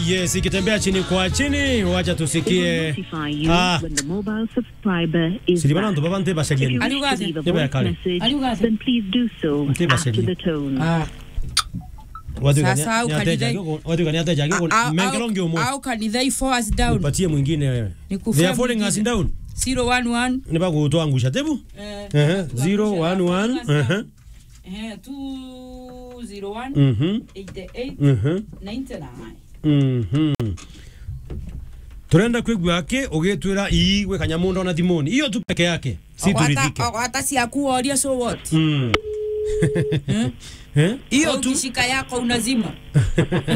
yes, ikitembea chini kwa chini, wacha tusikie. Ah, silibana ndo baba nte bashagieni. Yeba ya kale. Nte bashagieni. Ah. Watu gani? Sasa au Ni ateja kanidai- kiko- watu gani ateja kiko? Au- Mengelongi au- umo. au kanithai four us down Patie mwingine wewe. Nikufia They are falling mwingine. us down. 011 Ni ba kutoa angusha tebu? eh, Eh, 011. Eh. eh, 201 Mhm. 88 Mhm. 99 Mhm. turenda kwigua ake ugitwira ii gwe kanyamunda ona thimuni iyo tu peke yake si turidhike hata siakuoria so what Mm. Eh? iyo tu ukishika yako unazima